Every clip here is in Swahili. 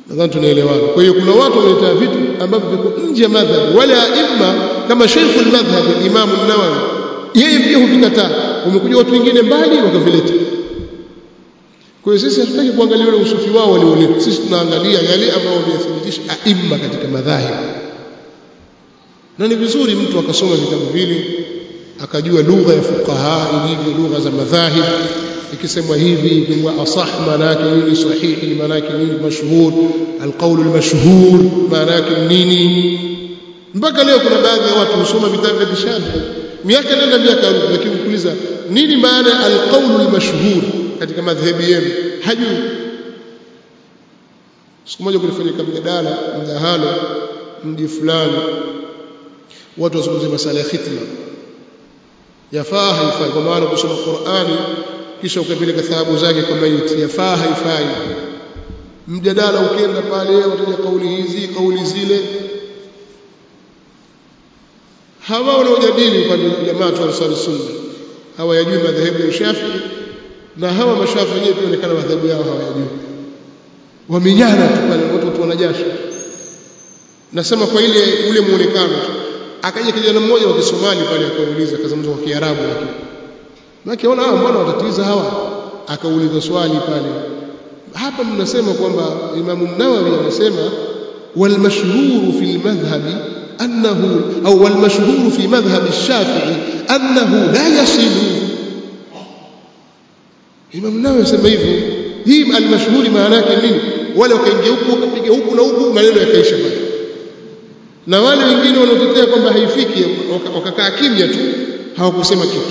nadhani tunaelewana kwa hiyo kuna watu wanaleta vitu ambavyo viko nje ya madhhab wala aima kama Sheikh al-Madhhab Imam an-Nawawi yeye pia huvikataa wamekuja watu wengine mbali wakavileta kwa hiyo sisi hatutaki kuangalia ule usufi wao walioleta sisi tunaangalia yale ambayo wameyathibitisha aima katika madhahib na ni vizuri mtu akasoma vitabu vile akajua lugha ya fuqaha ilivyo lugha za madhahib ikisemwa hivi ikingwa asah maana yake nini sahihi maana yake nini mashhur alqawl almashhur maana yake nini mpaka leo kuna baadhi ya watu husoma vitabu vya Shafi'i miaka nenda miaka rudi lakini ukiuliza nini maana ya alqawl almashhur katika madhhabi yenu hajui siku moja kulifanyika mjadala mdahalo mji fulani watu wazungumzia masala ya khitma yafaa haifai kwa maana kusoma Qur'ani kisha ukapeleka thawabu zake kwa maiti yafaa haifai mjadala ukienda pale wataja kauli hizi kauli zile hawa wanaojadili upande wa jamaa wa Ansar Sunna hawayajui madhehebu ya Shafi'i na hawa mashafi wenyewe pia onekana madhehebu yao hawayajui wamenyana tu pale watu wanajasha nasema kwa ile ule muonekano tu akaja kijana mmoja wa Kisomali pale akauliza akazungumza kwa Kiarabu lakini Maki ona hawa mbona watatiza hawa akauliza swali pale hapa mnasema kwamba Imam Nawawi anasema wal mashhur fi al madhhabi annahu au wal mashhur fi madhhab ash-Shafi'i annahu la yasilu Imam Nawawi anasema hivyo hii al mashhur maana yake nini wale wakaingia huku wakapiga huku na huku maneno yakaisha pale na wale wengine wanaotetea kwamba haifiki wakakaa kimya tu hawakusema kitu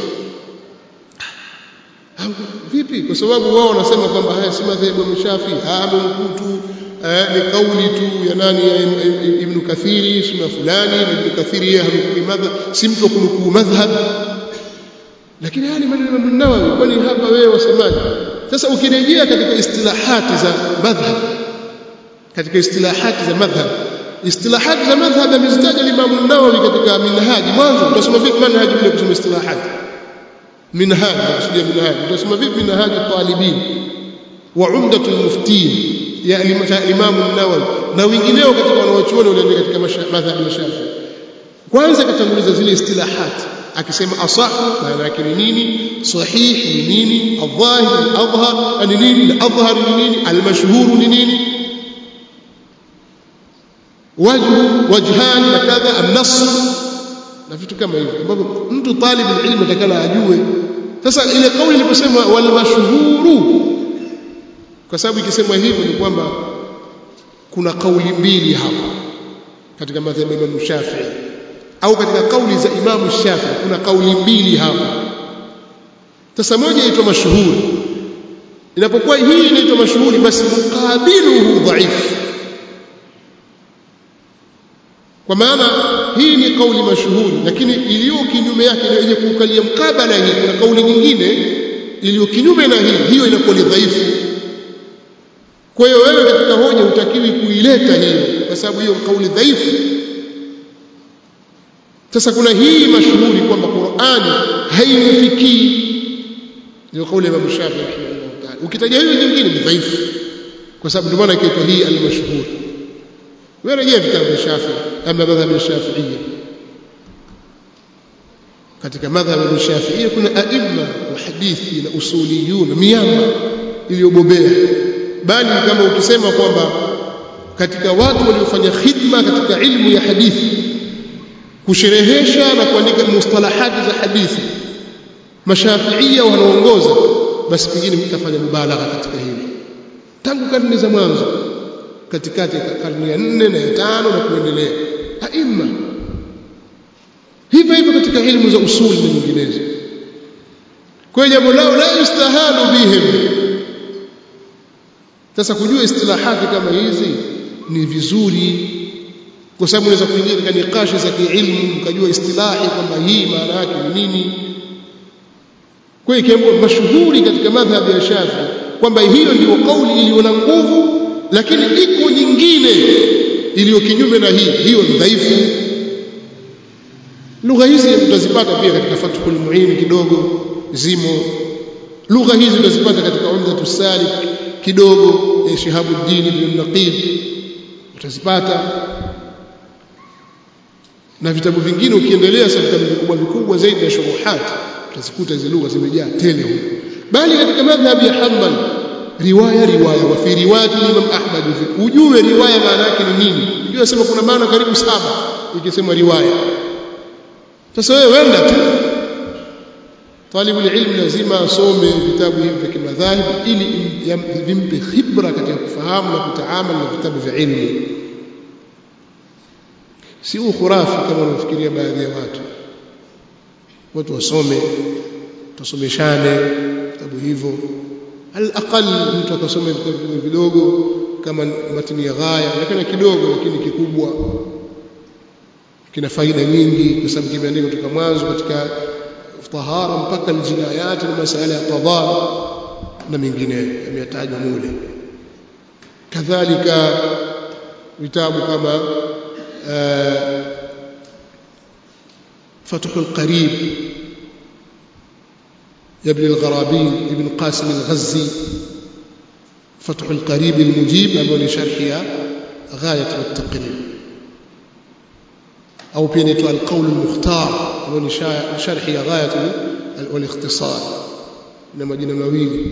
vipi kwa sababu wao wanasema kwamba haya si madhehebu ya Shafi amemkutu ni kauli tu ya nani ya Ibn Kathiri sima fulani na Ibn Kathiri yeye hamkui madhhab si mtu wa kunukuu madhhab lakini haya ni maneno ya Nawawi kwani hapa wewe wasemaje sasa ukirejea katika istilahati za madhhab katika istilahati za madhhab istilahati za madhhab amezitaja Imam Nawawi katika minhaji mwanzo utasoma vipi manhaji bila kusoma istilahati منهاج نقصد منهاج تسمى في منهاج الطالبين وعمدة المفتين يا الإمام النووي na wengineo katika wanaochuoni waliandika katika madhhabi ya Shafi kwanza katanguliza zile istilahat akisema asahu maana yake ni nini sahih ni nini adhahir adhhar ni nini adhhar ni nini almashhur ni nini wajhu wajhan na kadha an-nass na vitu kama hivyo ambavyo mtu talib ilmu atakana ajue sasa ile kauli iliposema wal mashhuru kwa sababu ikisemwa hivyo ni kwamba kuna kauli mbili hapa katika madhhabi ya Imam Shafi'i au katika kauli za Imam Shafi'i kuna kauli mbili hapa sasa moja inaitwa mashuhuri inapokuwa hii inaitwa mashuhuri basi muqabiluhu dhaifu kwa maana hii ni kauli mashuhuri lakini iliyo kinyume yake ile yenye kuukalia mkabala hii kuna kauli nyingine iliyo kinyume na hii hiyo inakuwa ni dhaifu kwa hiyo wewe katika hoja hutakiwi kuileta hiyo kwa sababu hiyo kauli dhaifu sasa kuna hii mashuhuri kwamba Qur'ani haimfikii ndio kauli ya Imam Shafi'i rahimahullah ta'ala ukitaja hiyo nyingine ni dhaifu kwa sababu ndio maana ikaitwa hii al-mashhur ورجع في كتاب الشافعي أما مذهب الشافعية katika madhhabu ya Shafi'i kuna aima wa hadithi na usuliyun miamba iliyobobea bali kama ukisema kwamba katika watu waliofanya khidma katika ilmu ya hadithi kusherehesha na kuandika mustalahati za hadithi mashafiia wanaongoza basi pengine mtafanya mubalagha katika hili tangu karne za mwanzo katikati ya karne ya nne na ya tano na kuendelea aima hivyo hivyo katika ilmu za usuli na nyinginezo kwa hiyo jambo lao la yustahalu bihim sasa kujua istilahati kama hizi ni vizuri kwa sababu unaweza kuingia katika nikashi za kiilmu mkajua istilahi kwamba hii maana yake ni nini kwa hiyo kiambo mashuhuri katika madhhabi ya Shafi kwamba hiyo ndio kauli iliyo na nguvu lakini iko nyingine iliyo kinyume na hii hiyo ni dhaifu lugha hizi utazipata pia katika Fathul Muin kidogo zimo lugha hizi utazipata katika Umdatu Salik kidogo ya Shihabuddin ibn Naqib utazipata na vitabu vingine ukiendelea sasa vitabu vikubwa vikubwa zaidi ya shuruhat utazikuta hizo lugha zimejaa tele huko bali katika madhhabi ya Hanbal riwaya riwaya wa fi riwayat Imam Ahmad ujue riwaya maana yake ni nini ndio nasema kuna maana karibu saba ikisema riwaya sasa wewe wenda tu talibul ilm lazima asome vitabu hivi vya kimadhahib ili vimpe khibra katika kufahamu na kutaamali na vitabu vya ilmu si ukhurafi kama wanafikiria baadhi ya watu watu wasome tusomeshane vitabu hivyo alaqal mtu akasome vitabu vidogo kama matini ya ghaya lakini kidogo lakini kikubwa kina faida nyingi kwa sababu kimeandikwa kutoka mwanzo katika tahara mpaka aljinayat na masala ya qadha na mengineyo yametajwa mule kadhalika vitabu kama فتح القريب يا ابن الغرابي ابن قاسم الغزي فتح القريب المجيب أبو شرحها غاية والتقريب أو بينت القول المختار أبو شرحها غاية والاختصار إنما جنا مويل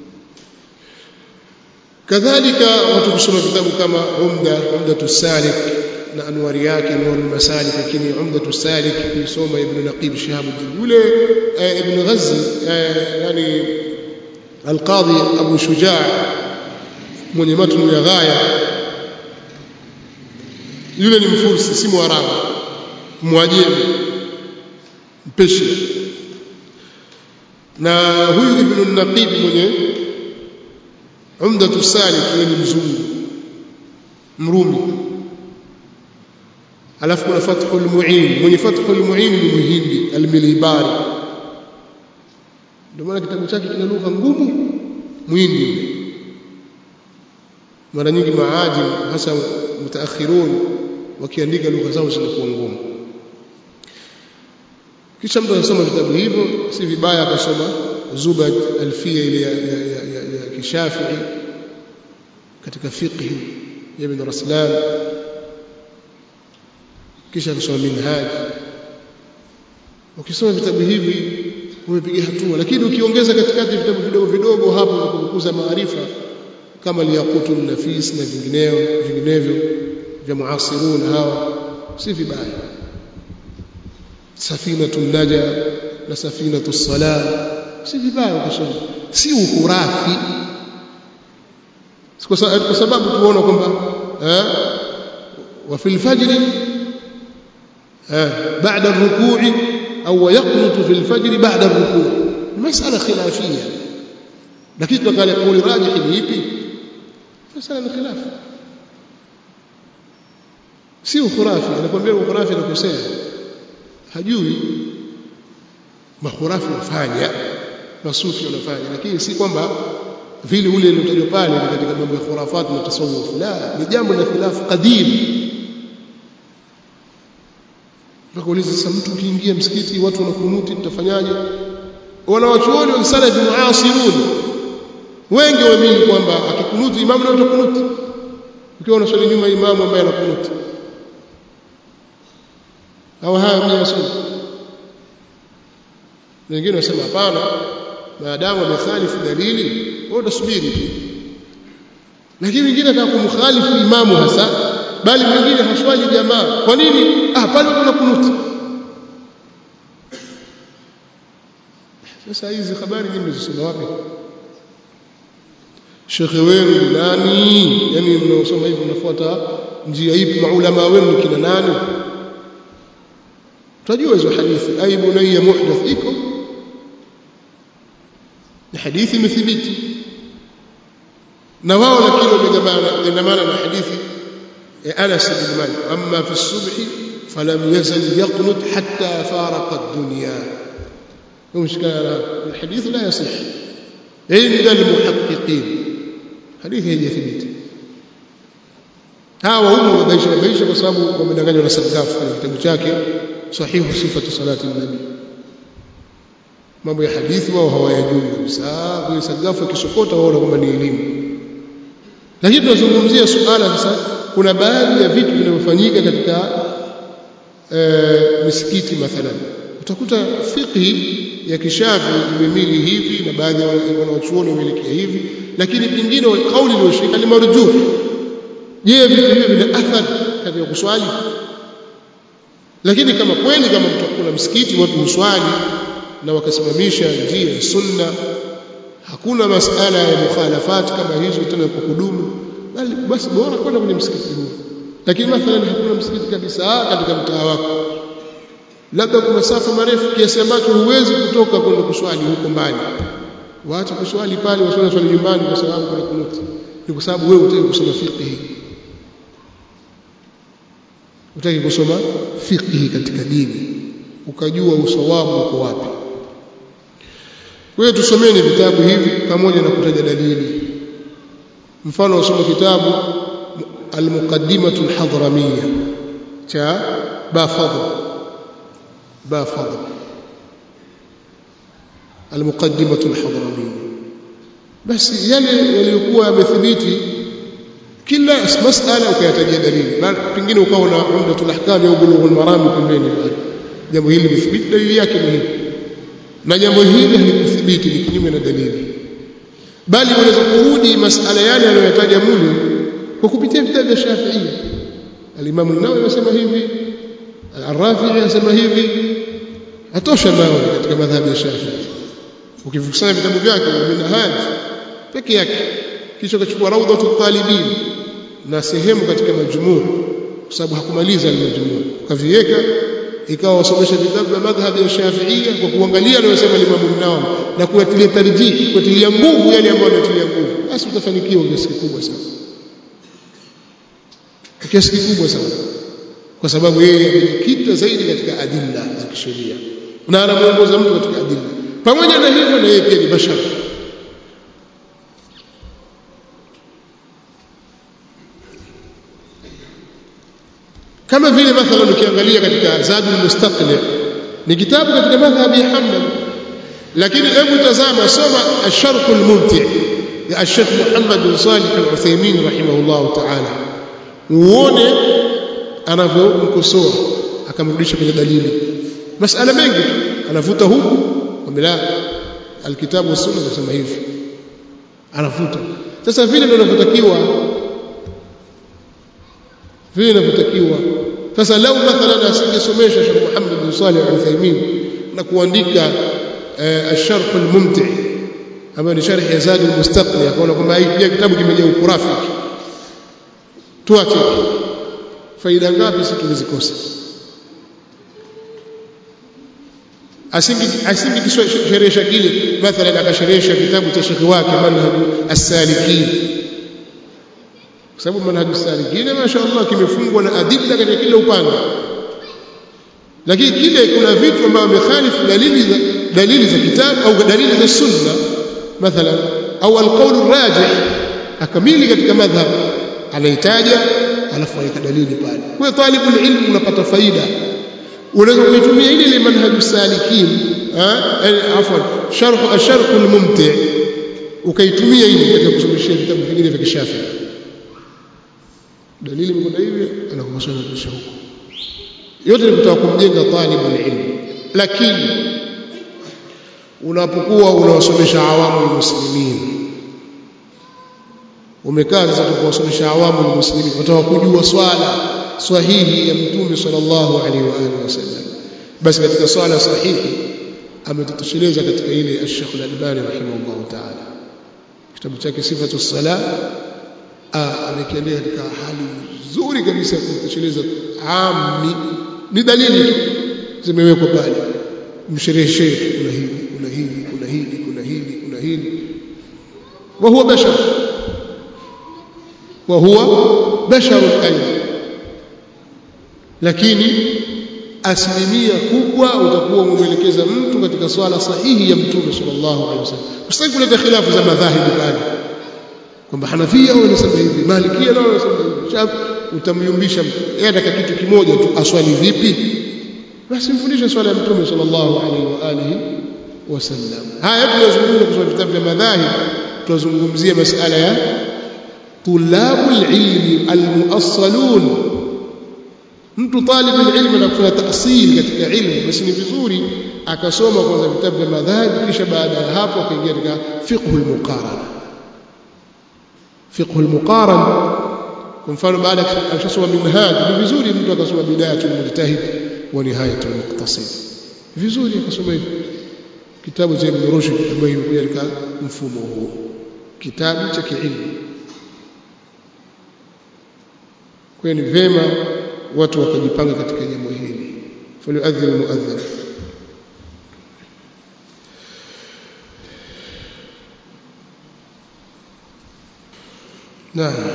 كذلك وتقسم كتاب كما عمدة عمدة السالك na anwari yake anwar masalik lakini umdatu salik kusoma ibn naqib shihabuddin yule ibn ghazi yani alqadhi abu shujaa mwenye matnu ya ghaya yule ni mfursi si mwarabu mwajemi mpeshi na huyu ibn naqib mwenye umdatu salik yule ni mzungu mrumi alafu kuna fathul muin mwenye fathul muin ni muhindi almilibari ndio maana kitabu chake kina lugha ngumu muhindi mara nyingi maajim hasa mutaakhirun wakiandika lugha zao zinakuwa ngumu kisha mtu anasoma vitabu hivyo si vibaya akasoma zubad alfia ile ya, ya, ya, ya, ya kishafii katika fiqhi ya ibn raslan kisha kusoma minhaj ukisoma vitabu hivi umepiga hatua lakini ukiongeza katikati vitabu vidogo vidogo hapo na kukuza maarifa kama liyaqutu nafis na vingineo vinginevyo vya muasirun hawa si vibaya safinatu naja na safinatu salam si vibaya ukisoma si uhurafi kwa sababu tuona kwamba wa fil fajri بعد الركوع أو يقنط في الفجر بعد الركوع مسألة خلافية لكن قال قول راجح يبي مسألة خلاف sio khurafi anakuambia khurafi anakosea hajui makhurafi wafanya masufi wanafanya lakini si kwamba vile ule uliotajwa pale ni katika mambo ya khurafat na tasawuf la ni jambo la khilafu qadim Tukauliza sasa mtu ukiingia msikiti watu wanakunuti tutafanyaje? Wanawachuoni wa salafi muasirun wengi waamini kwamba akikunuti imamu na utakunuti. Ukiwa unaswali nyuma imamu ambaye anakunuti. Au haya mimi nasema. Wengine wasema hapana, maadamu amekhalifu dalili, wewe utasubiri tu. Lakini wengine ataka kumkhalifu imamu hasa bali mwingine haswali jamaa kwa nini ah pale kuna kunuti sasa hizi habari nyingi mnazisoma wapi shekhe wenu ni nani yani mnaosoma hivi mnafuata njia ipi maulama wenu kina nani tunajua hizo hadithi ay bunayya muhdath iko ni hadithi imethibiti na wao lakini wamegamana na hadithi أنس بن مالك أما في الصبح فلم يزل يقنط حتى فارق الدنيا ومشكلة الحديث لا يصح عند المحققين حديث هي ثبت hawa humu wanaisha maisha kwa sababu wamedanganywa na Sadaf kwenye kitabu chake sahihu sifatu salati nabi mambo ya hadithi wao hawayajui kabisa kwa Sadaf akisokota wao kwamba ni elimu lakini tunazungumzia suala sasa kuna baadhi ya vitu vinavyofanyika katika e, misikiti mathalan utakuta fiqhi ya kishafi imemili hivi na baadhi ya wanawachuoni wameelekea hivi lakini pingine kauli iliyoshika ni marjuh je vitu hivyo vina athari katika kuswali lakini kama kweli kama kuna msikiti watu huswali na wakasimamisha njia ya sunna hakuna masala ya mukhalafat kama hizo tena kwa kudumu bali basi bora kwenda kwenye msikiti huo lakini mathalan hakuna msikiti kabisa katika mtaa wako labda kuna masafa marefu kiasi ambacho huwezi kutoka kwenda kuswali huko mbali waache kuswali pale waswali swali nyumbani kwa sababu kuna kunuti ni kwa sababu wewe utaki kusoma fiqh utaki kusoma fiqh katika dini ukajua usawabu uko wapi kwa hiyo tusomeni vitabu hivi pamoja na kutaja dalili mfano usome kitabu al-muqaddimatu al-hadramiyya cha bafadh bafadh al-muqaddimatu al-hadramiyya basi yale yaliyokuwa yamethibiti kila masala ukayatajia dalili bali pengine ukawa na umdatul ahkam au bulughul maram pembeni pale jambo hili limethibiti dalili yake ni hii na jambo hili halikuthibiti ni kinyume na dalili bali unaweza kurudi masala yale aliyoyataja mule kwa kupitia vitabu vya Shafi'i al-Imam an-Nawawi anasema hivi al-Rafi'i anasema hivi atosha nao katika madhhabi ya Shafi'i ukivikusanya vitabu vyake minhaj peke yake kisha ukachukua rawdatul talibin na sehemu katika majmuu kwa sababu hakumaliza al-majmuu ukaviweka ikawa wasomesha vitabu vya madhhabi ya Shafi'ia kwa kuangalia anayosema Imam Nawawi na kuyatilia tarjihi kutilia nguvu yale ambayo anatilia nguvu basi utafanikiwa kiasi kikubwa sana kiasi kikubwa sana kwa sababu yeye amejikita zaidi katika adilla za kisheria na anamuongoza mtu katika adilla pamoja na hivyo na yeye pia ni bashar kama vile mathalan ukiangalia katika Zadul Mustaqli ni kitabu katika madhhabi ya Hanbali lakini hebu tazama soma Ash-Sharh al-Mumti' ya Sheikh Muhammad bin Salih al-Uthaymeen rahimahullah ta'ala uone anavyomkosoa akamrudisha kwenye dalili masala mengi tu anavuta huku kwamba alkitabu was sunna nasema hivi anavuta sasa vile ndio inavyotakiwa vile inavyotakiwa sasa lau mathalan asingesomesha Sheikh Muhammad bin Salih al-Uthaymeen na kuandika الشرح الممتع ambayo ni sharhi ya Zad al-Mustaqni akaona kwamba hii kitabu kimejaa ukurafi tuache faida ngapi sisi tulizikosa asingi asingi kisherehesha kile mathalan akasherehesha kitabu cha shekhi wake manhaj as-salikin kwa sababu manhaj as-salikin mashaallah kimefungwa na adilla katika kila upande lakini kile kuna vitu ambavyo vimekhalifu dalili za dalili za kitabu au dalili za sunna mathalan au alqawl rajih akamili katika madhhab anahitaja alafu aweka dalili pale kwa talibul ilm unapata faida unaweza kuitumia ile ile manhaju salikin eh afwan sharh asharh almumti ukaitumia ile katika kusomeshia vitabu vingine vya kishafi dalili mkono hivi anakumasoma kisha huko yote ni kutaka kumjenga talibul ilm lakini unapokuwa unawasomesha awamu muslimin umekaa sasa kuwasomesha awamu muslimin wataka kujua swala sahihi ya mtume sallallahu alaihi wa alihi wasallam basi katika swala sahihi ametutosheleza katika ile Sheikh Al-Albani rahimahullah ta'ala kitabu chake sifatu sala amekiendea katika hali nzuri kabisa ya kutosheleza ami ni dalili tu zimewekwa pale mshereheshe kuna hivi kuna hivi kuna hili kuna hili kuna hili wa huwa bashar wa huwa bashar aidha lakini asilimia kubwa utakuwa umemwelekeza mtu katika swala sahihi ya mtume sallallahu alaihi wasallam usitaki kuleta khilafu za madhahibu pale kwamba Hanafia wao wanasema hivi Malikia nao wanasema hivi Shafi utamyumbisha yeye ataka kitu kimoja tu aswali vipi basi mfundishe swala ya mtume sallallahu alaihi wa alihi wasallam haya tunazungumza kwa vitabu vya madhahib tunazungumzia masala ya tulabul ilmi almuassalun mtu talibul ilmi anafanya taasili katika ilmu basi ni vizuri akasoma kwanza vitabu vya madhhabi kisha baada ya hapo akaingia katika fiqhul muqarana fiqhul muqaran kwa mfano baada akishasoma minhaj ni vizuri mtu akasoma bidayatul mujtahid wa nihayatul muqtasid vizuri akasoma hivyo kitabu cha Ibn Rushd ambayo imekuja katika mfumo huu kitabu cha kiilmu kwa ni vema watu wakajipanga katika jambo hili falyuadhdhin muadhdhin Naam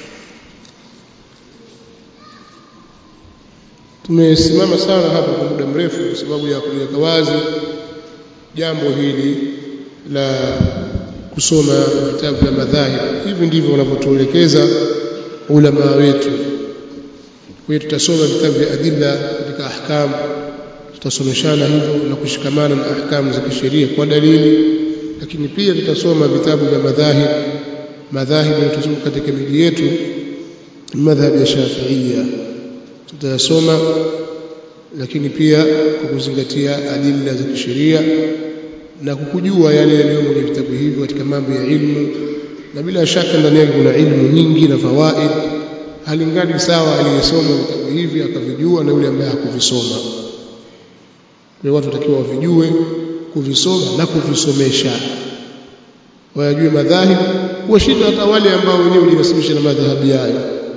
tumesimama sana hapa kwa muda mrefu kwa sababu ya kuliweka wazi jambo hili la kusoma vitabu vya madhahib hivi ndivyo wanavyotuelekeza ulama wetu kwa hiyo tutasoma vitabu vya adilla katika ahkam tutasomeshana hivyo na kushikamana na ahkamu za kisheria kwa dalili lakini pia tutasoma vitabu vya madhahib madhahib yanayotuzunguka katika miji yetu madhhab ya Shafi'ia tutayasoma lakini pia kwa kuzingatia adilla za kisheria na kukujua yale yaliyomo kwenye vitabu hivyo katika mambo ya ilmu na bila shaka ndani yake kuna ilmu nyingi na fawaid halingani sawa aliyesoma vitabu hivi akavijua na yule ambaye hakuvisoma kwa watu watakiwa wavijue kuvisoma na kuvisomesha wayajue madhahib kuwashinda hata wale ambao wenyewe hujinasibisha na madhahabi yayo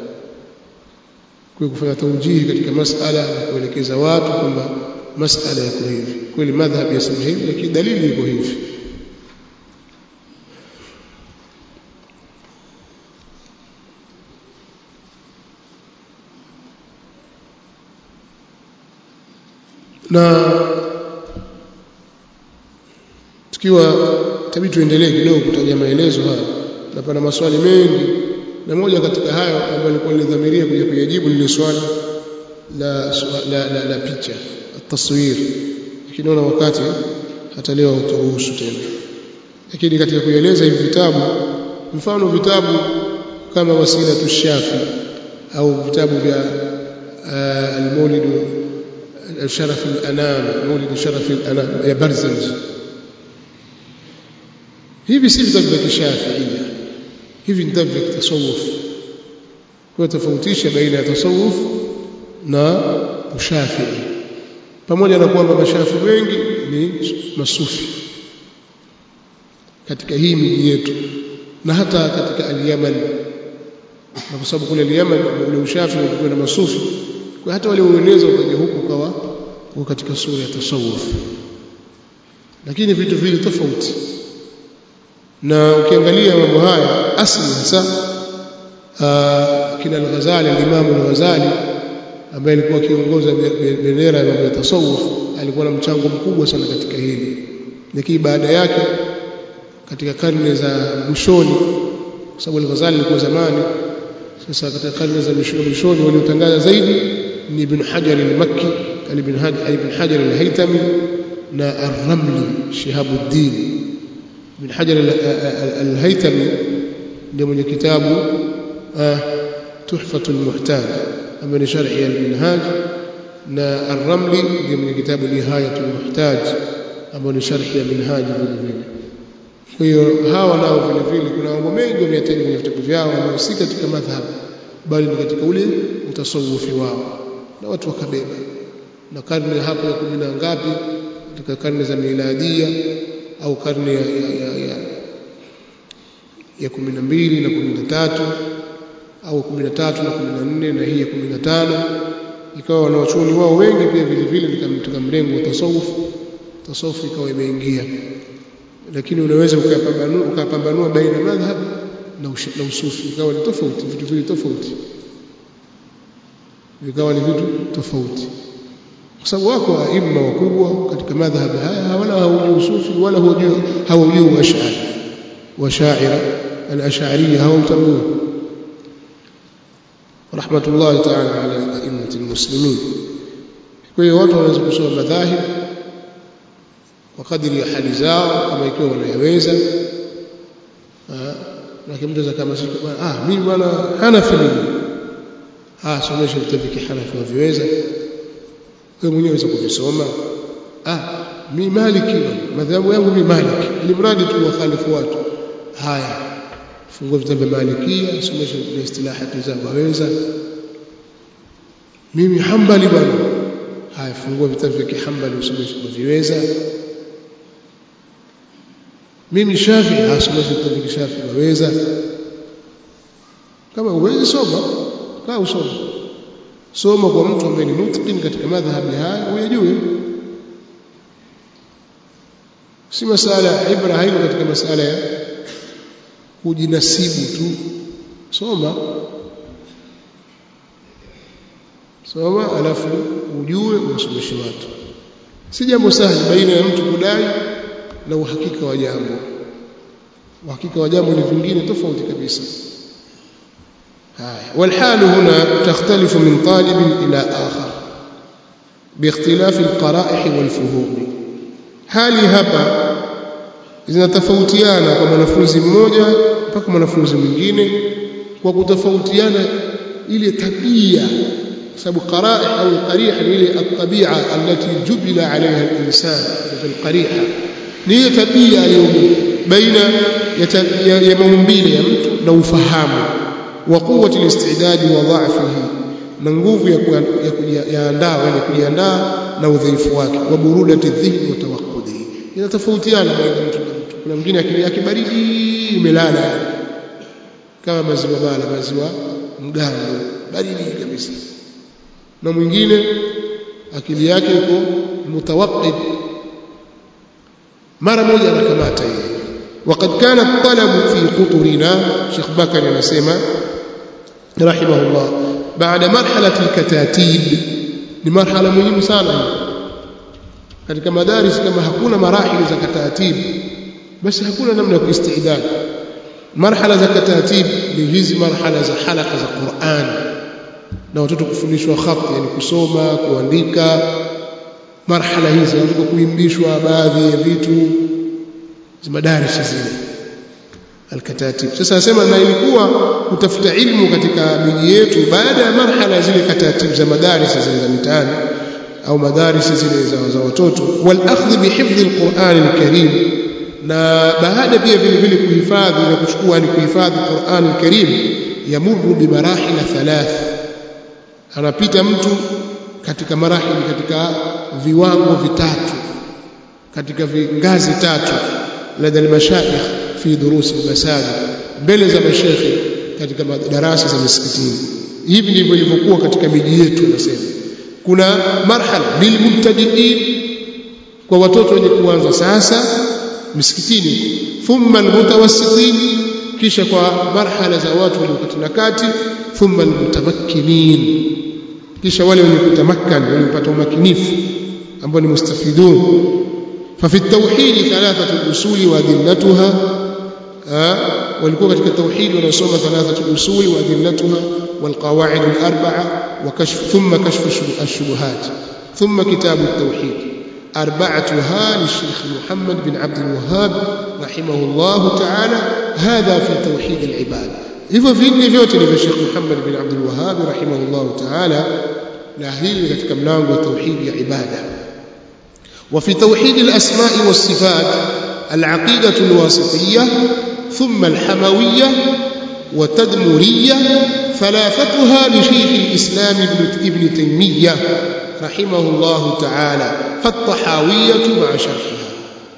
kwa kufanya taujihi katika masala na kuelekeza watu kwamba masala yako hivi kweli madhhabi yasema hivi lakini dalili iko hivi na tukiwa tabii tuendelee kidogo kutaja maelezo haya na pana maswali mengi na moja katika hayo ambayo nilikuwa nilidhamiria kuja kuyajibu ni swali la, la, la, la picha taswir lakini naona wakati hata leo hauturuhusu tena lakini katika kueleza hivi vitabu mfano vitabu kama wasila tushafi au vitabu vya uh, al-Maulid sharaf al-anam Maulid sharaf al-anam ya Barzanji hivi si vitabu vya kishafiia hivi ni vitabu vya tasawuf kwa tofautisha baina ya tasawuf na ushafii pamoja na kwamba mashafi wengi ni masufi katika hii miji yetu na hata katika al-Yaman na kwa sababu kule al-Yaman ule ushafi ulikuwa na masufi kwa hata wale ueneza ukaja huku kawa kwa katika sura ya tasawuf lakini vitu vile tofauti na ukiangalia mambo haya asli hasa kina al-Ghazali al-Imam al-Ghazali ambaye alikuwa akiongoza bendera ya mambo ya tasawuf alikuwa na mchango mkubwa sana katika hili lakini baada yake katika karne za mwishoni kwa sababu al-Ghazali alikuwa zamani sasa katika karne za mwishoni waliotangaza zaidi ni Ibn Hajar al-Makki ibn Hajar ibn Hajar al-Haytami na Ar-Ramli Shihabuddin Ibn Hajar al-Haytami ndio mwenye kitabu Tuhfatul Muhtaj ambayo ni sharhi ya al-Minhaj na Ar-Ramli ndio mwenye kitabu Nihayatul Muhtaj ambayo ni sharhi ya Minhaj vile vile kwa hiyo hawa nao vile vile kuna mambo mengi wameyataja kwenye vitabu vyao ambao si katika madhhab bali ni katika ule utasawufi wao na watu wakabeba na karne hapo ya kumi na ngapi katika karne za miladia au karne ya, ya, ya, ya, ya kumi na mbili na kumi na tatu au kumi na tatu na kumi na nne na hii ya kumi na tano ikawa wanawachuoni wao wengi pia vile vile katika mrengo wa tasawuf tasawuf ikawa imeingia lakini unaweza ukapambanua ukapambanua baina madhhab na, na usufi ikawa ni tofauti vitu vile tofauti vikawa ni vitu tofauti kwa sababu wako aima wakubwa katika madhhab haya wala hawajui usufi wala hawajui hawajui ash'ari washaira al-ash'ariyya hawamtambui rahmatullahi ta'ala ala a'immati al-muslimin kwa hiyo watu wanaweza kusoma madhahib kwa kadiri ya hali zao kama ikiwa wanayaweza na mtu kama sisi bwana ah mimi bwana Hanafi mimi ah somesha vitabu vya Hanafi waviweza wewe mwenyewe unaweza kuvisoma ah mimi Maliki madhahabu yangu mimi Maliki ili mradi tu wakhalifu watu haya fungua vitabu vya Malikia somesha na istilahati zao waweza mimi Hanbali bwana haya fungua vitabu vya Kihambali usomeshe waviweza mimi Shafi asomeshe vitabu vya Shafi waweza kama uwezi soma kaa usome soma kwa mtu ambaye ni mutqin katika madhhabi haya uyajue si masala ibra haiko katika masala ya kujinasibu tu soma soma alafu ujue usomeshe watu si jambo sahali baina ya mtu kudai na uhakika wa jambo uhakika wa jambo ni vingine tofauti kabisa haya والحال هنا تختلف من طالب إلى آخر باختلاف القرائح والفهوم hali hapa zinatofautiana kwa mwanafunzi mmoja mpaka mwanafunzi mwingine kwa kutofautiana ile tabia sababu qaraih au qariha ni ile at-tabi'a allati jubila 'alayha al-insan fi al-qariha ni ile tabia iliyo baina ya, ya maumbile ya mtu na ufahamu wa quwwati al-istidad wa dha'fihi na nguvu ya kujiandaa yani kujiandaa na udhaifu wake wa burudati dhihni wa tawaqqudi inatofautiana baina mtu na mtu kuna mwingine akili yake baridi imelala kama maziwa bala maziwa mgando baridi kabisa na mwingine akili yake iko mutawaqqid mara moja anakamata yeye وقد كان الطلب في قطرنا شيخ بكر anasema رحمه الله بعد مرحله الكتاتيب ni marhala muhimu sana hii katika madaris kama hakuna marahili za katatib basi hakuna namna ya kuistidad marhala za katatib ni hizi marhala za halaka za Qur'an na watoto kufundishwa khat yani kusoma kuandika marhala hizi watoto kuimbishwa baadhi ya vitu za madaris zile alkatatib sasa nasema na ilikuwa kutafuta ilmu katika miji yetu baada ya marhala zile katatib za madaris zile za mitaani au madaris zile za, za watoto wal akhdh bihifdh alquran alkarim na baada pia vile vile kuhifadhi na kuchukua ni kuhifadhi Qur'an alkarim yamurru bi marahil thalath anapita mtu katika marahili katika viwango vitatu katika ngazi tatu lada almashayikh fi durus almasajid mbele za mashekhe katika darasa za misikitini hivi ndivyo ilivyokuwa katika miji yetu anasema kuna marhala lilmubtadiin kwa watoto wenye kuanza sasa misikitini thumma almutawassitin kisha kwa marhala za watu walio na kati thumma almutamakkinin kisha wale wenye kutamakkan waliopata umakinifu ambao ni mustafidun ففي التوحيد ثلاثة أصول وأدلتها walikuwa katika tauhid wanasoma thalathatu usul wa adillatuha والقواعد الأربعة وكشف ثم كشف الشبهات ثم كتاب التوحيد أربعتها للشيخ محمد بن عبد الوهاب رحمه الله تعالى هذا في توحيد العباد hivyo vinne vyote ni vya Sheikh Muhammad bin Abdul Wahhab rahimahullah ta'ala na hili katika mlango wa tauhid ya ibada وفي توحيد الأسماء والصفات العقيدة الواسطية ثم الحموية وتدمرية ثلاثتها لشيخ الإسلام ابن تيمية رحمه الله تعالى فالطحاوية مع شرحها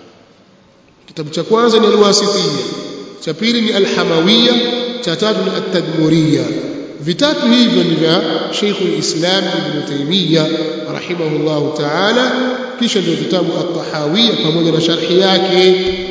كتاب تكوانزا الواسطية تبيرني الحموية تتاتني التدمرية vitatu hivyo ni vya Sheikh al-Islam Ibn Taymiyyah rahimahullah ta'ala kisha ndio vitabu at-Tahawiyya pamoja na sharhi yake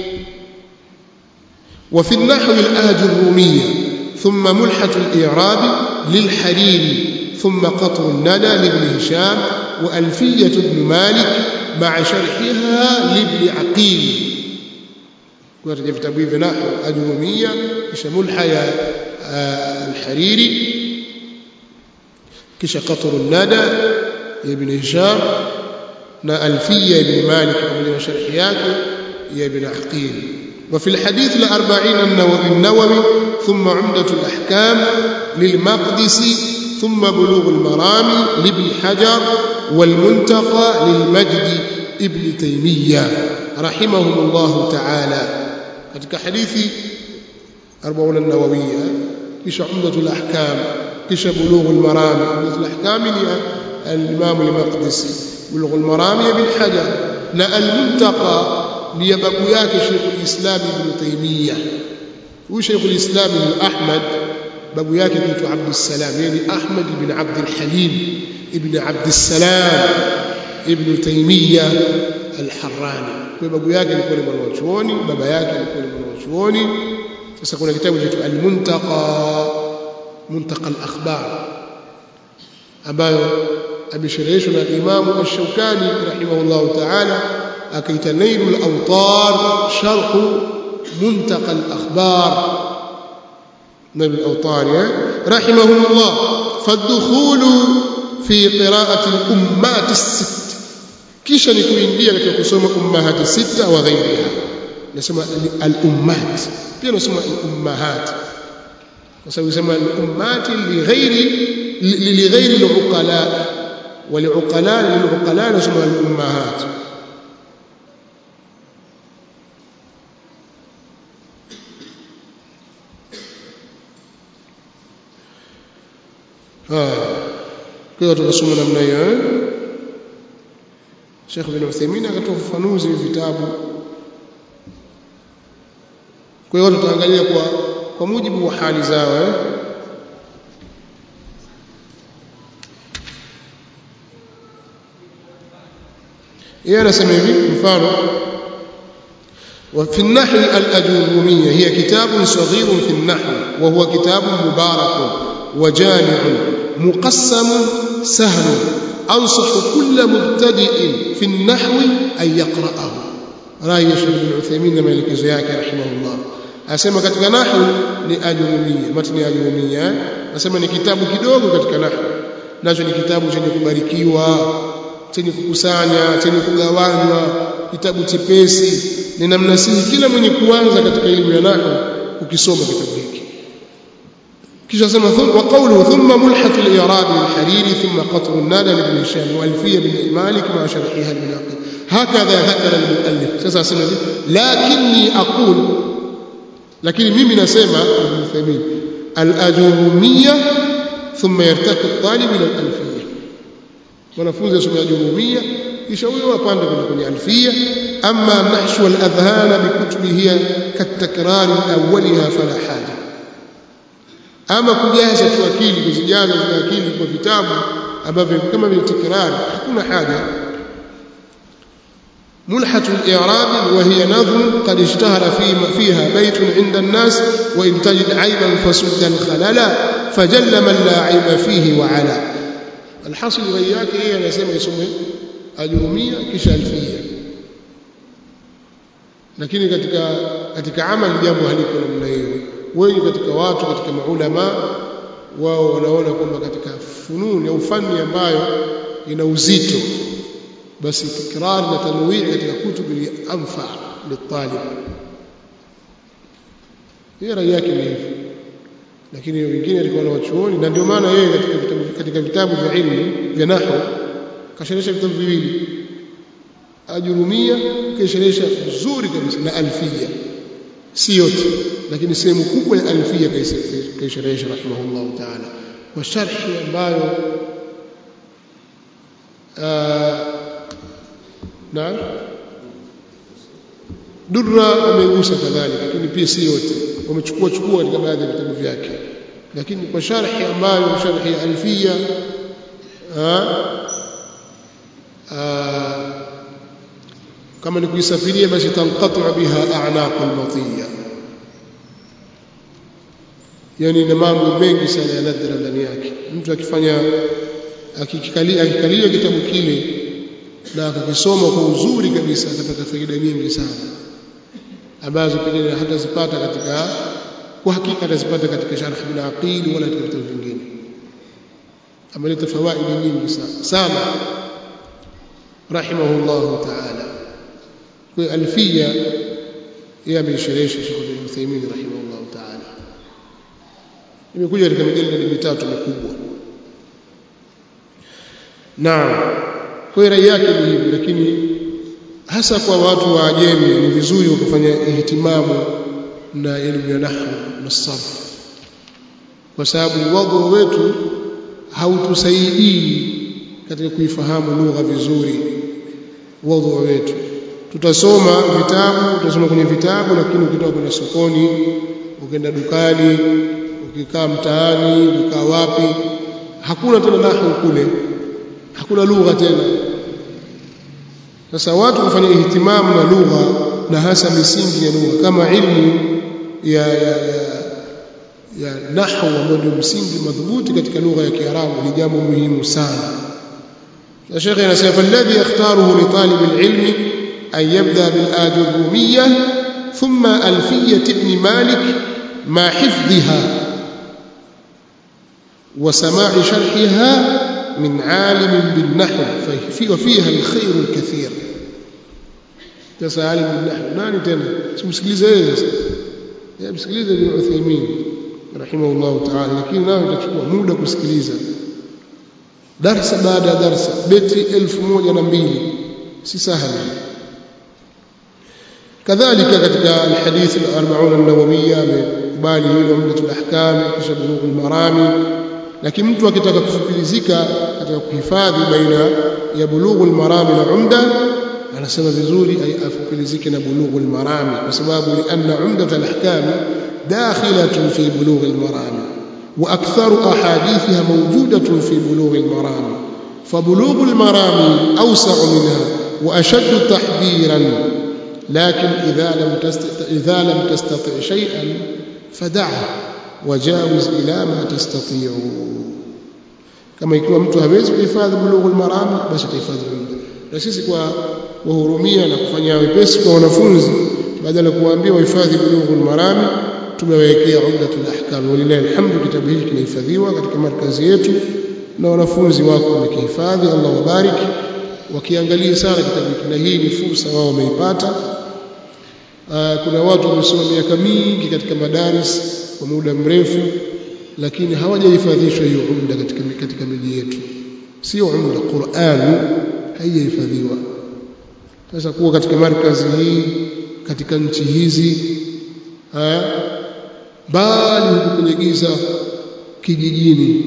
وفي النحو الآج الرومية ثم ملحة الإعراب للحريري ثم قطر الندى لابن هشام وألفية ابن مالك مع شرحها لابن عقيل ورجع في تبويب نحو الأجرومية كش ملحة الحريري كش قطر الندى ابن هشام نا ألفية ابن مالك ومن شرحياته يا ابن عقيل وفي الحديث الأربعين النووي, النووي ثم عمدة الأحكام للمقدسي ثم بلوغ المرام لابن حجر والمنتقى للمجد ابن تيمية رحمهم الله تعالى katika hadithi 40 an-nawawiyya kisha umdatul ahkam kisha bulughul maram umdatul ahkam ni al-imam al-maqdisi bulughul maram ibn hajar na al-muntaqa ni babu yake Sheikh al-Islam ibn Taymiyyah huyu Sheikh al-Islam ibn Ahmad babu yake kiitwa Abdul Salam yani Ahmad ibn Abd al-Halim ibn Abd Salam ibn Taymiyyah al-Harrani kwa babu yake alikuwa ni mwanachuoni baba yake alikuwa ni mwanachuoni sasa kuna kitabu cha al-Muntaqa Muntaqa al-Akhbar ambayo ameshereheshwa na Imam Ash-Shawkani rahimahullah ta'ala akaita Nailul Awtar sharh Muntaqa al-Akhbar نبي الأوطار رحمه الله فالدخول في قراءة الأمات الست kisha ni kuingia katika kusoma ummahati sita wa ghairiha nasema al-ummat pia nasema al-ummahat kwa sababu nasema al-ummat li ghairi li ghairi al-uqala wa li-uqala lil-uqala nasema al-ummahat kwa hiyo tunasoma namna hiyo Sheikh bin Uthaymeen akatoa ufafanuzi wa vitabu kwa hiyo tutaangalia kwa kwa mujibu wa hali zao eh yeye anasema hivi mfano وفي النحو الأجرومية هي كتاب صغير في النحو وهو كتاب مبارك وجامع مقسم سهل أنصح كل مبتدئ في النحو أن يقرأه رأي الشيخ بن عثيمين مالك زياك رحمه الله asema katika nahwu ni ajurumia matni ajurumia nasema ni kitabu kidogo katika nahwu nacho ni kitabu chenye kubarikiwa chenye kukusanya chenye kugawanywa kitabu chepesi ni namna sii kila mwenye kuanza katika elimu ya nahwu ukisoma kitabu hiki kisha sema wa qawluhu thumma mulhat al-i'rab al-hariri thumma qatr an-nada ibn hisham wa alfiya bin malik ma sharhiha al-munaqib hakadha hakara al-muallif sasa asema lakini aqul lakini mimi nasema ibn Uthaymeen al-ajurumiyya thumma yartaqi at-talib ila al-alfiyya wanafunzi wasome ajurumiyya kisha huyo apande kwenda kwenye alfiyya amma nahshu al-adhhana bi kutubihi katakrar awwaliha fala haja ama kujaza tu akili kuzijaza zile akili kwa vitabu ambavyo kama vile tikrari hakuna haja ملحة الإعراب وهي نظم قد اشتهر في فيها بيت عند الناس وإن تجد عيبا فسدا خللا فجل من لا عيب فيه وعلا الحاصل غياك هي أنا سمع يسمى أجرمية كش ألفية lakini katika katika amali jambo haliko namna hiyo wengi katika watu katika maulama wao wanaona kwamba katika fununi au fani ambayo ina uzito basi tikrar na tanwii katika kutubu ni anfa litalib hiyo rai yake ni hivyo lakini wengine walikuwa na wachuoni na ndio maana yeye katika vitabu katika vitabu vya ilmu vya nahwu kasherehesha vitabu viwili ajurumia kasherehesha vizuri kabisa na alfia si yote lakini sehemu kubwa ya alfia kaisherehesha rahimahullahu taala kwa sharhi ambayo na durra amegusa kadhalika lakini pia si yote wamechukua chukua katika baadhi ya vitabu vyake lakini kwa sharhi ambayo sharhi ya alfia kama ni kuisafiria basi tanqatu biha a'naq al-matiya yani na mambo mengi sana ya nadra ndani yake mtu akifanya akikalia akikalia kitabu kile na akakisoma kwa uzuri kabisa atapata faida nyingi sana ambazo pengine hatazipata katika kwa hakika atazipata katika sharh bin aqil wala katika vitabu vingine ameleta fawaidi nyingi sana sana rahimahullah ta'ala kwa alfia yeye ameisherehesha Sheikh bin Uthaymeen rahimahullah ta'ala imekuja katika mijalidi mitatu mikubwa naam kwa rai yake ni hivi lakini hasa kwa watu wa ajemi ni vizuri wakafanya ihtimamu na elimu ya nahwu na sarf kwa sababu wadhu wetu hautusaidii katika kuifahamu lugha vizuri wadhu wetu tutasoma vitabu tutasoma kwenye vitabu lakini ukitoka kwenye sokoni ukienda dukani ukikaa mtaani ukikaa wapi hakuna tena nahwu kule hakuna lugha tena sasa watu kufanya ihtimamu na lugha na hasa misingi ya lugha kama ilmu ya, ya, ya, ya nahwu ambayo ndio msingi madhubuti katika lugha ya Kiarabu ni jambo muhimu sana na Sheikh anasema falladhi yakhtaruhu li talib alilmi an yabda bil ajurumiyya thumma alfiyyah ibn malik ma hifdhiha وسماع شرحها من عالم بالنحو وفيها الخير الكثير sasa alim bilnahw nani tena simsikilize yeye sasa yeye msikilize ibn Uthaymeen rahimahullah ta'ala lakini nao itachukua muda kusikiliza darsa baada ya darsa beti elfu moja na mbili si sahali kadhalika katika alhadith al-arba'un an-nawawiyya amekubali hilo umdatul ahkam kisha bulughul marami lakini mtu akitaka kufupilizika katika kuhifadhi baina ya bulughul marami na umda anasema vizuri afupilizike na bulughul marami kwa sababu lianna umdatul ahkam dakhilatun fi bulughil marami wa aktharu ahadithiha mawjudatun fi bulughil marami فبلوغ المرام أوسع منها أشد تحذيرا لكن إذا لم تستطع, إذا لم تستطع شيئا فدعه وجاوز إلى ما تستطيع كما يكون mtu hawezi kuhifadhi bulughul maram basi atahifadhi umda na sisi kwa wahurumia na kufanya wepesi kwa wanafunzi badala kuwaambia wahifadhi bulughul maram tumewekea umdatul ahkam walillahi alhamdu kitabu hiki kinahifadhiwa katika markazi yetu na wanafunzi wako wamekihifadhi Allah wabariki wakiangalia sana kitabu hiki na hii ni fursa wao wameipata kuna watu wamesoma miaka mingi katika madaris kwa muda mrefu lakini hawajahifadhishwa hiyo umda katika katika miji yetu sio umda Qur'an haijahifadhiwa sasa kuwa katika markazi hii katika nchi hizi bali huko kwenye giza kijijini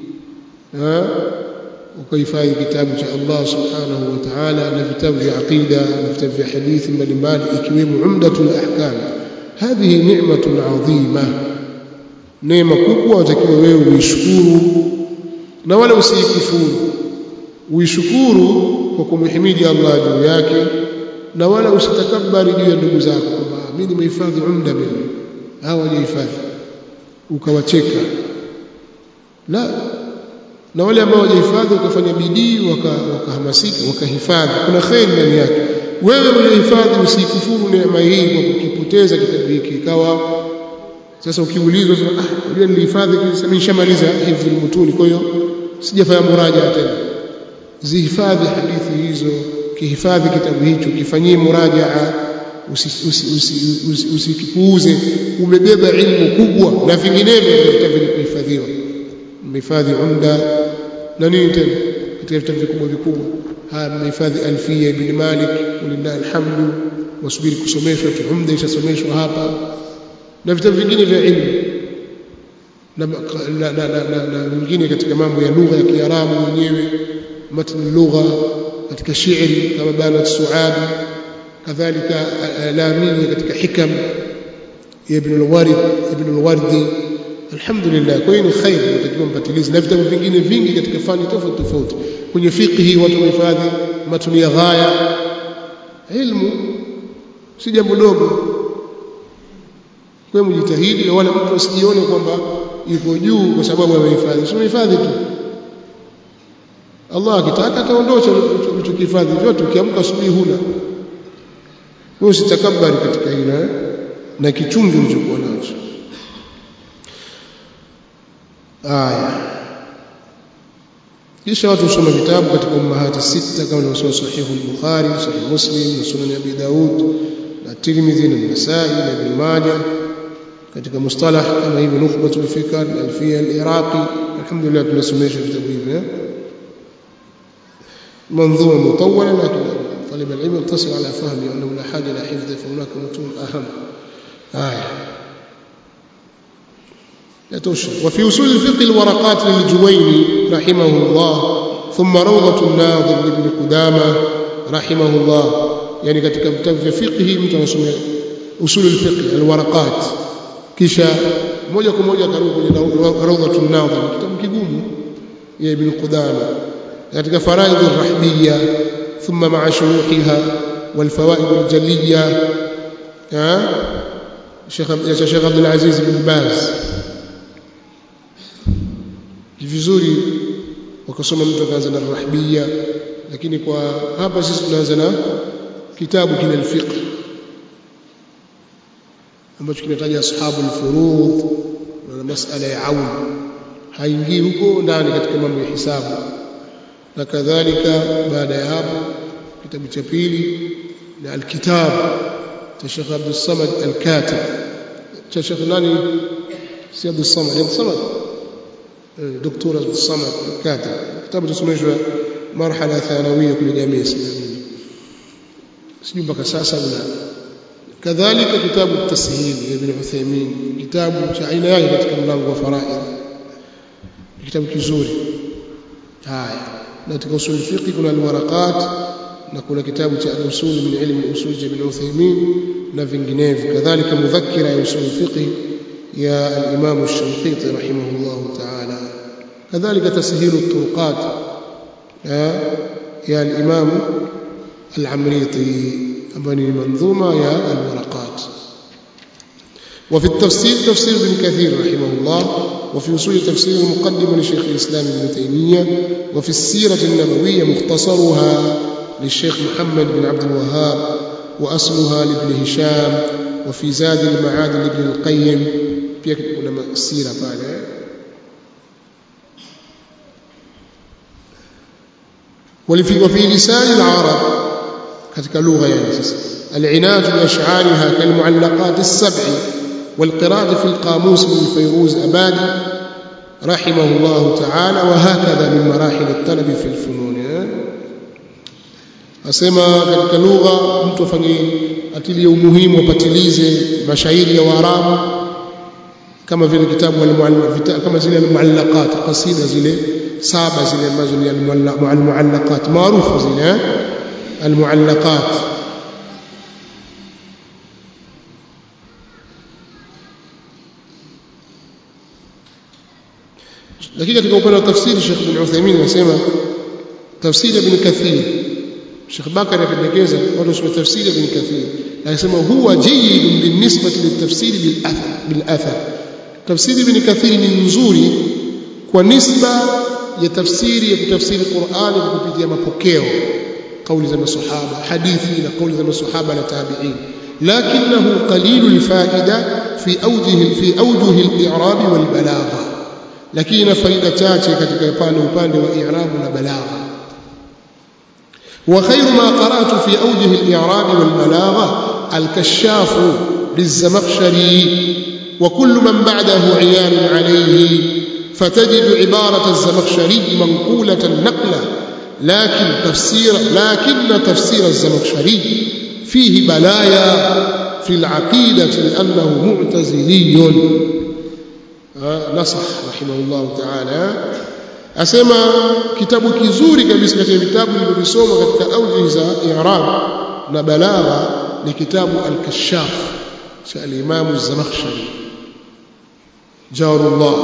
ukahifadhi kitabu cha Allah subhanahu wa ta'ala na vitabu vya aqida na vitabu vya hadithi mbalimbali ikiwemo umdatul ahkam hadhihi ni'matun adhima neema kubwa utakiwa wewe uishukuru na wala usiikufuru uishukuru kwa kumhimidi Allah juu yake na wala usitakabari juu ya ndugu zako kwamba mimi nimehifadhi umda mimi hawajahifadhi ukawacheka la na wale ambao hawajahifadhi wakafanya bidii wakahamasika waka wakahifadhi kuna kheri ndani yake wewe uliohifadhi usikufuru neema hii kwa kukipoteza kitabu hiki ikawa sasa ukiulizwa ah unajua nilihifadhi sasa nishamaliza hifdhi mutuni kwa hiyo sijafanya muraja tena zihifadhi hadithi hizo kihifadhi kitabu hicho kifanyie murajaa usikipuuze umebeba ilmu kubwa na vinginevyo vitabu vilivyohifadhiwa mmehifadhi umda na nini tena katika vitabu vikubwa vikubwa haya mmehifadhi alfia ibn malik walillahi alhamdu wasubiri kusomeshwa tu umda ishasomeshwa hapa na vitabu vingine vya ilmu na na na na, na vingine katika mambo ya lugha ya Kiarabu wenyewe matn lugha katika shairi kama bana suadi kadhalika lamini katika hikam ya ibn al-warid ibn al-wardi alhamdulillah kwa hiyo ni khair mtakiwa mpatilizi na vitabu vingine vingi katika fani tofauti tofauti kwenye fiqhi watu wamehifadhi matuni ya ghaya ilmu si jambo dogo kwa hiyo mjitahidi na wala mtu asijione kwamba yuko juu kwa sababu amehifadhi sio hifadhi tu Allah akitaka ataondosha ulichokihifadhi vyote ukiamka asubuhi huna wewe usitakabari katika hilo na kichungi ulichokuwa nacho aya kisha watu husoma vitabu katika ummahati sita kama nilivyosoma sahihu al-Bukhari sahih Muslim na sunan Abi Daud na Tirmidhi na Nasa'i na Ibn Majah katika mustalah kama hivi nukhbatul fikr alfiya al-iraqi alhamdulillah tunasomesha vitabu hivi منظومة مطولة لكن طالب العلم يقتصر على فهمه أنه لا حاجة إلى حفظه فهناك متون أهم آية يتوشى وفي أصول الفقه الورقات للجويني رحمه الله ثم روضة الناظر لابن قدامة رحمه الله يعني katika vitabu vya fiqh mtu anasoma usul al-fiqh al-waraqat kisha moja kwa moja akarudi kwenye rawdatun nadhir kitabu kigumu ya ibn Qudama katika faraidh ar-rahbiyya thumma ma'a shuruhiha wal fawaid al-jaliyya ha Sheikh ya Sheikh Abdul Aziz bin Baz vizuri wakasoma mtu akaanza na rahbiyya lakini kwa hapa sisi tunaanza na kitabu kile al-fiqh ambacho kinataja ashabu al-furud na masala ya aun haingii huko ndani katika mambo ya hisabu na kadhalika baada ya hapo kitabu cha pili na al-kitab cha Sheikh Abdul Samad al-Katib cha Sheikh nani si Abdul Samad Abdul Samad دكتور عبد الصمد الكاتب كتاب tusomeshwa marhala thanawia kule jamii islamia sijui mpaka sasa una kadhalika kitabu tashil ibn Uthaymeen kitabu cha aina yake katika mlango wa faraid kitabu kizuri haya na katika usul fiqh kuna alwaraqat na kuna kitabu cha al-usul min ilm al-usul cha ibn Uthaymeen na vinginevyo kadhalika mudhakkira ya usul fiqh يا الإمام الشنقيطي رحمه الله تعالى كذلك تسهيل الطرقات يا الإمام العمريطي أبني منظومة يا الورقات وفي التفسير تفسير ابن كثير رحمه الله وفي أصول تفسير المقدمة لشيخ الإسلام ابن تيمية وفي السيرة النبوية مختصرها للشيخ محمد بن عبد الوهاب وأصلها لابن هشام وفي زاد المعاد لابن القيم pia kuna sira pale وفي وفي لسان العرب katika lugha yani sasa العناج بأشعارها كالمعلقات السبع والقراءة في القاموس من فيروز أبادي رحمه الله تعالى وهكذا من مراحل الطلب في الفنون asema katika lugha mtu afanye atilie umuhimu apatilize mashairi ya Waarabu kama vile kitabu kama zile almuallaqat qasida zile saba zile ambazo ni almuallaqat maarufu zile almuallaqat lakini katika upande wa tafsiri Sheikh Ibn Uthaymeen anasema tafsiri Ibn Kathir Sheikh Bakari akapendekeza watu wasome tafsiri Ibn Kathir anasema huwa jayyid binisbati litafsiri bil athar bil athar tafsiri Ibn Kathir ni nzuri kwa nisba ya tafsiri ya kutafsiri Qur'ani kwa kupitia mapokeo kauli za masahaba hadithi na kauli za masahaba na tabi'in lakinahu qalilul faida fi awjihi fi awjuhi al-i'rab wal balagha lakini ina faida chache katika upande upande wa i'rab na balagha وخير ما قرأت في أوجه الإعراب والبلاغة الكشاف للزمخشري وكل من بعده عيان عليه فتجد عبارة الزمخشري منقولة نقلة لكن تفسير لكن تفسير الزمخشري فيه بلايا في العقيدة لأنه معتزلي نصح رحمه الله تعالى asema kitabu kizuri kabisa katika vitabu nilivyosoma katika auji za i'rab na balagha ni kitabu al-kashaf cha al-imam az-zamakhshari jarullah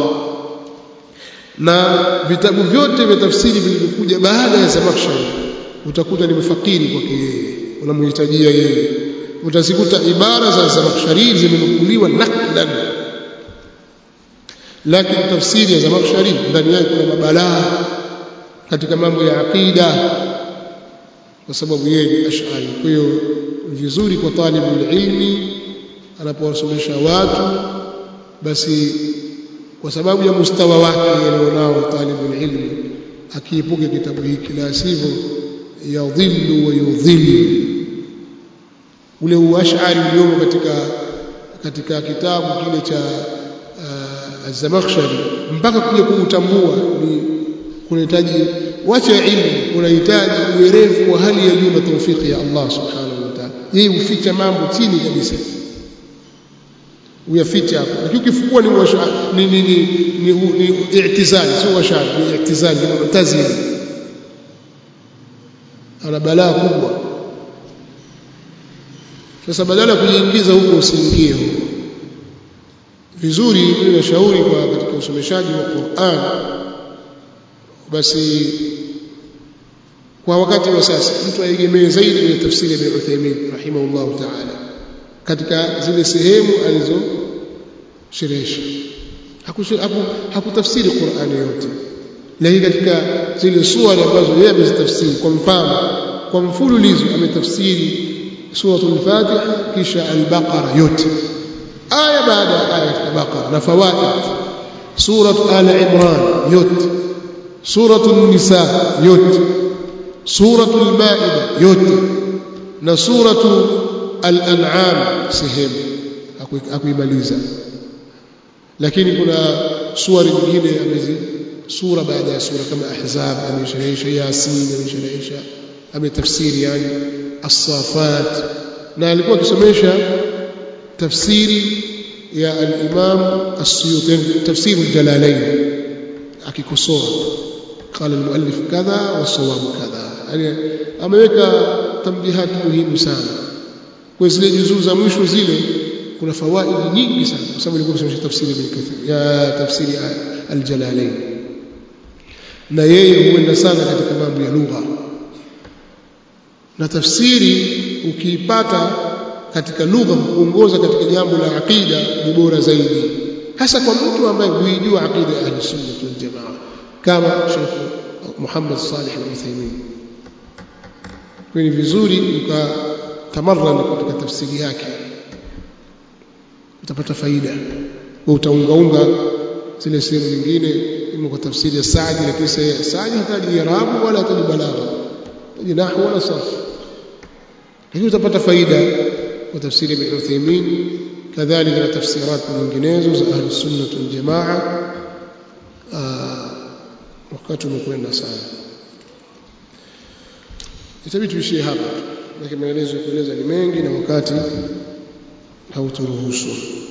na vitabu vyote vya tafsiri vilivyokuja baada ya zamakhshari utakuta ni mfakiri kwake yeye unamhitajia yeye utazikuta ibara za zamakhshari zimenukuliwa naklan lakini tafsiri ya Zamakhshari ndani yake kuna mabalaa katika mambo ya aqida kwa sababu yeye ni ash'ari kwa hiyo vizuri kwa talibul ilmi anapowasomesha watu basi kwa sababu ya mustawa wake alionao talibul ilmi akiepuke kitabu hiki la sivyo yadhillu wa yudhillu ule uashari uliomo katika katika kitabu kile cha uh, Az-Zamakhshari mpaka kuja kuutambua ni kunahitaji wacha ilmu unahitaji uwerevu wa hali ya juu na taufiki ya Allah subhanahu wa ta'ala yeye huficha mambo chini kabisa uyaficha hapo lakini ukifukua ni washa ni ni ni, ni, ni, ni i'tizali sio washa ni i'tizali ni mu'tazili ana balaa kubwa sasa badala ya kujiingiza huko usiingie huko vizuri mimi nashauri kwa katika usomeshaji wa Qur'an basi kwa wakati wa sasa mtu aegemee zaidi kwenye tafsiri ya Ibn Uthaymeen rahimahullah ta'ala katika zile sehemu alizosherehesha hakutafsiri haku Qur'ani yote lakini katika zile sura ambazo yeye amezitafsiri kwa mfano kwa mfululizo ametafsiri suratul Fatiha kisha al-Baqara yote aya baada ya aya katika Baqara na fawaid suratu al-Imran yote suratul Nisa yote suratul Maida yote na suratu al-An'am sehemu hakuimaliza lakini kuna suari nyingine amezi sura baada ya sura kama Ahzab ameshahisha Yasin ameshahisha ametafsiri yani as-Safat na alikuwa akisomesha tafsiri ya al-Imam as-Suyuti tafsiri al-Jalalain akikosoa قال المؤلف كذا والصواب كذا yani ameweka tambihat muhimu sana kwa zile juzuu za mwisho zile kuna fawaidi nyingi sana kwa sababu ilikuwa kusomesha tafsiri ibn Kathir ya tafsiri al-Jalalain na yeye huenda sana katika mambo ya lugha na tafsiri ukiipata katika lugha kuongoza katika jambo la aqida ni bora zaidi hasa kwa mtu ambaye huijua aqida ya ahli-sunnah wal jamaa kama Sheikh Muhammad Salih al-Uthaymeen kwa ni vizuri ukatamarran katika tafsiri yake utapata faida wa utaungaunga zile sehemu nyingine ima kwa tafsiri ya Saadi lakini Saadi hataji irabu wala hataji balagha hataji nahwu wala sarf lakini utapata faida kwa tafsiri ya Ibn Uthaymeen kadhalika na tafsirat nyinginezo za ahli sunna wal jamaa wakati umekwenda sana itabidi tuishie hapa lakini maelezo ya kueleza ni mengi na wakati hauturuhusu